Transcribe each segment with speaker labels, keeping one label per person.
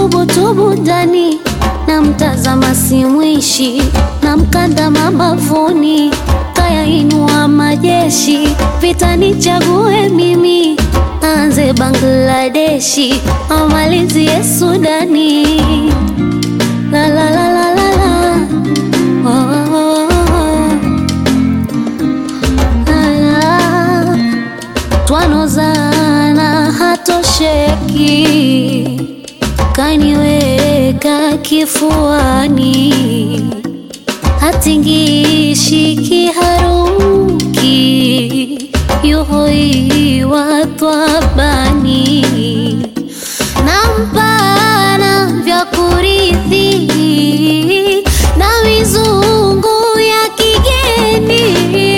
Speaker 1: tubutubu ndani na mtazama simwishi na mkanda mabavuni kayainua majeshi vita nichague mimi anze Bangladeshi amalizie Sudani la la la la la la oh, oh, oh, oh. La, la. twanozana hatosheki kaniweka kifuani hatingishi kiharuki yuhoiwa twabani nampana vya kurithi na mizungu ya kigeni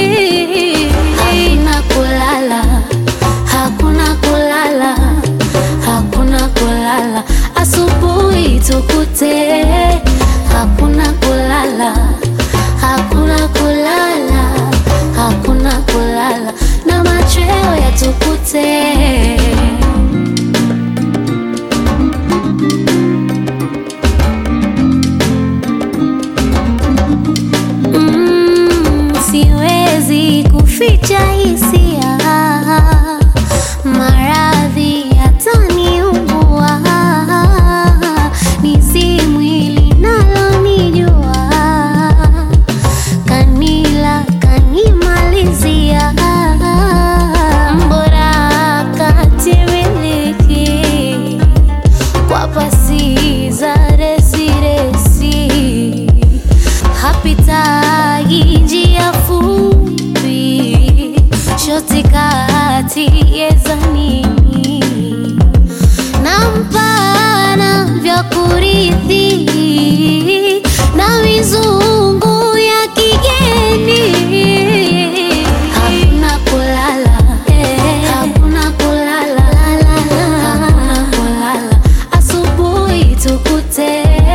Speaker 1: hakuna kulala hakuna kulala hakuna kulala asubuhi tukute hakuna kulala hakuna kulala hakuna kulala na machweo yatukute Mm, siwezi kuficha hisia, maradhi yataniumbua, ni si mwili nalonijua, kanila kanimalizia, mbora katimiliki kwa pasi za resiresi hapitagi njia fupi shoti kati yezanini na mpana vya kurithi na mizungu ya kigeni hakuna kulala hakuna kulala hakuna kulala asubuhi tukute